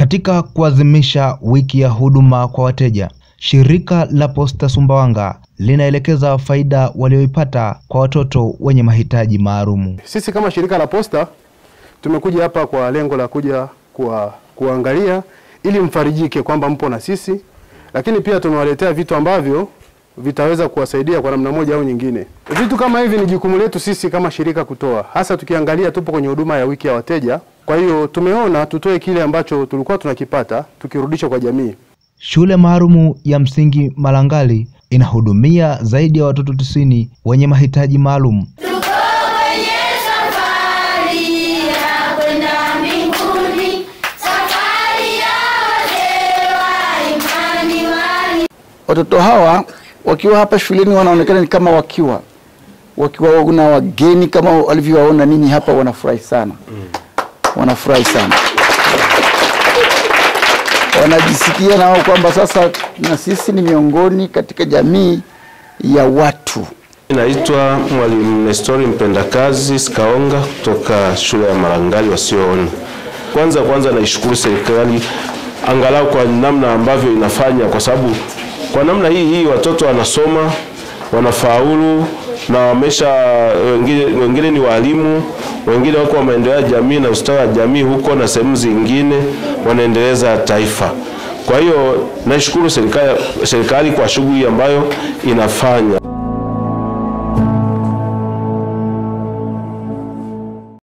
Katika kuadhimisha wiki ya huduma kwa wateja, shirika la Posta Sumbawanga linaelekeza faida walioipata kwa watoto wenye mahitaji maalumu. Sisi kama shirika la Posta tumekuja hapa kwa lengo la kuja kuwa, kuangalia ili mfarijike kwamba mpo na sisi, lakini pia tumewaletea vitu ambavyo vitaweza kuwasaidia kwa namna moja au nyingine. Vitu kama hivi ni jukumu letu sisi kama shirika kutoa, hasa tukiangalia tupo kwenye huduma ya wiki ya wateja. Kwa hiyo tumeona tutoe kile ambacho tulikuwa tunakipata tukirudisha kwa jamii. Shule maalumu ya msingi Malangali inahudumia zaidi ya watoto tisini wenye mahitaji maalum. Tuko kwenye safari ya kwenda mbinguni, safari ya wazee wa imani wali Watoto hawa wakiwa hapa shuleni wanaonekana ni kama wakiwa wakiwa na wageni kama walivyowaona ninyi hapa, wanafurahi sana, wanafurahi sana, wanajisikia nao kwamba sasa na sisi ni miongoni katika jamii ya watu. Naitwa Mwalimu Nestori Mpendakazi Sikaonga kutoka shule ya Malangali wasioona. Kwanza kwanza naishukuru serikali angalau kwa namna ambavyo inafanya, kwa sababu kwa namna hii hii watoto wanasoma wanafaulu na wamesha wengine, wengine ni walimu, wengine wako wa maendeleo ya jamii na ustawi wa jamii huko na sehemu zingine wanaendeleza taifa. Kwa hiyo naishukuru serikali, serikali kwa shughuli ambayo inafanya.